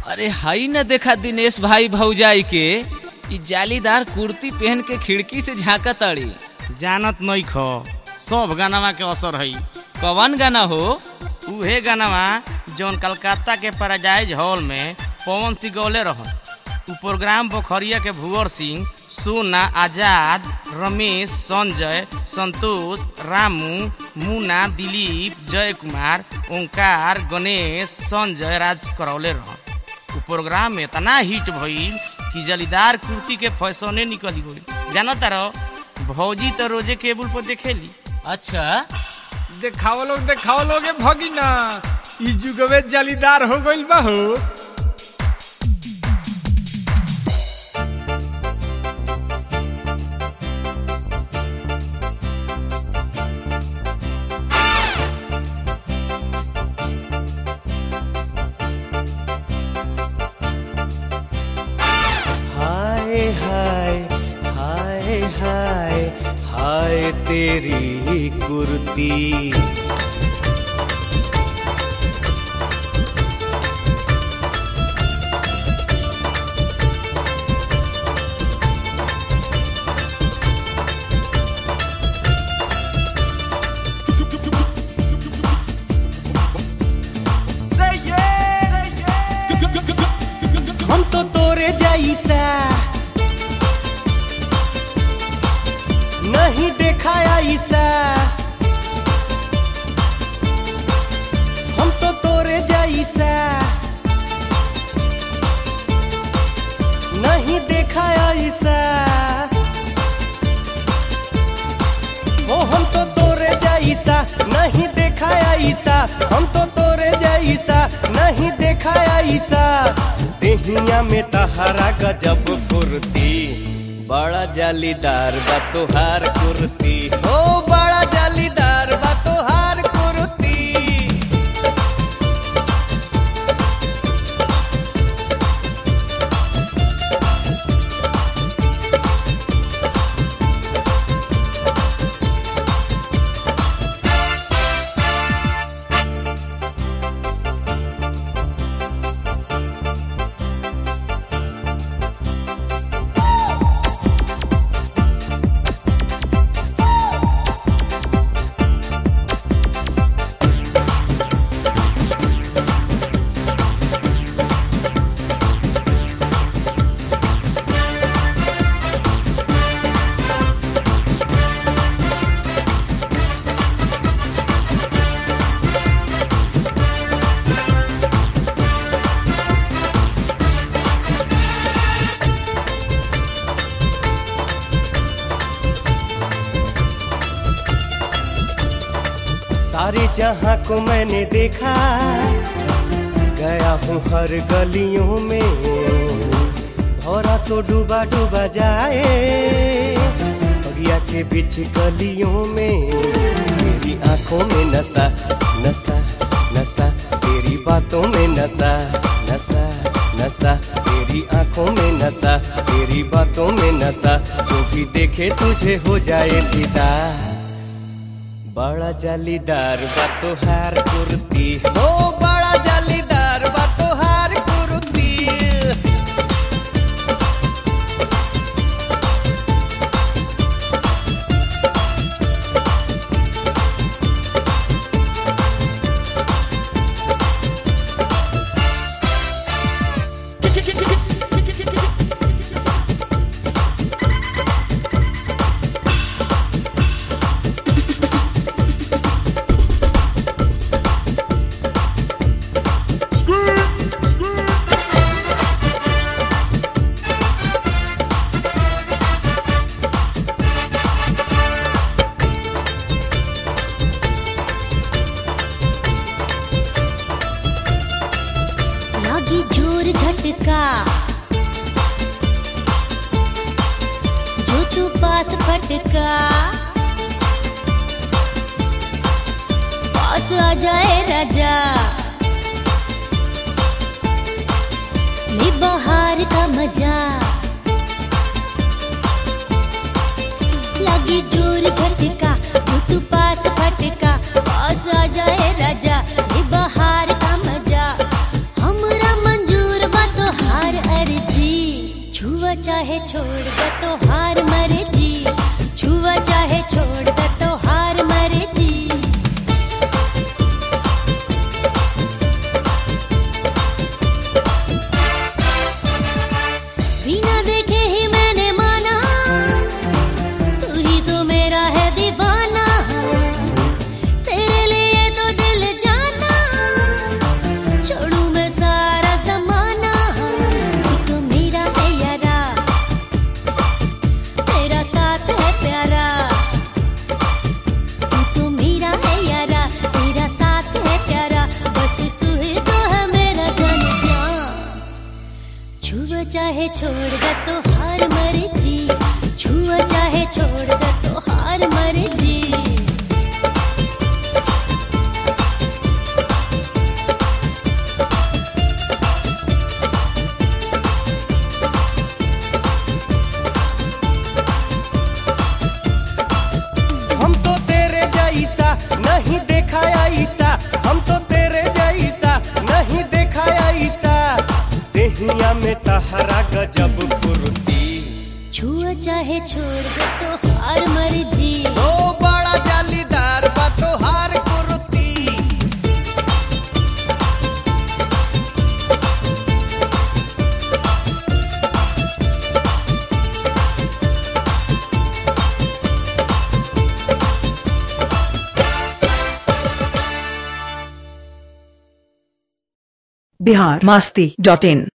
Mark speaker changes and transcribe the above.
Speaker 1: अरे हाई न देखा दिनेश भाई भौजाई के इ जालीदार कुर्ती पहन के खिड़की से झांका तड़ी
Speaker 2: जानत नहीं खो सब गानावा के असर है
Speaker 1: कवन गाना हो
Speaker 2: उहे गानावा जौन कलकत्ता के पैराडाइज हॉल में पवन सिंह गौले रहन उ प्रोग्राम पोखरिया के भुवर सिंह सोना आजाद रमेश संजय संतोष रामू मुन्ना दिलीप जय कुमार ओंकार गणेश संजय राज करौले रहन उ प्रोग्राम में इतना हिट भइल कि जलीदार कुर्ती के फैसने निकल गई जानता रहो भौजी तो रोजे केबल पर देखेली
Speaker 1: अच्छा
Speaker 3: देखाओ लोग देखाओ लोग भगिना ई जुगवे जालीदार हो गइल बा हो
Speaker 4: हाय हाय हाय हाय हाय तेरी कुर्ती हम तो तोरे जैसा नहीं देखा ऐसा हम तो तोरे जैसा नहीं देखा ऐसा ओ हम तो तोरे जैसा नहीं देखा ऐसा हम तो तोरे जैसा नहीं देखा ऐसा देहिया में तहारा गजब फुर्ती बड़ा जालीदार बा तोहार कुर्ती ओ बड़ा जालीदार बा तोहार कुर्ती सारे जहां को मैंने देखा गया हूँ हर गलियों में भौरा तो डूबा डूबा जाए बगिया के बीच गलियों में मेरी आंखों में नशा नशा नशा तेरी बातों में नशा नशा नशा तेरी आंखों में नशा तेरी बातों में नशा जो भी देखे तुझे हो जाए फिदा बड़ा जालीदार बा तोहार कुर्ती हो बड़ा जालीदार बा तोहार कुर्ती
Speaker 5: लागी जोर झटका जो तू पास फटका पास आ जाए राजा ले बाहर का मजा लागी जोर झटका जो तू पास फटका पास आ जाए राजा ले बाहर का मजा हमरा मंजूर बा चाहे छोड़ दे तो हार मर्जी छुआ चाहे छोड़ दे तो हार मर्जी
Speaker 4: हम तो तेरे जैसा नहीं देखा ऐसा हम तो तेरे जैसा नहीं देखा ऐसा देहिया में तहरा गजब फुर्ती
Speaker 5: छुआ चाहे छोड़ दे तो हार मर्जी
Speaker 4: ओ बड़ा जालीदार बा तोहार कुर्ती
Speaker 6: बिहार मास्ती डॉट इन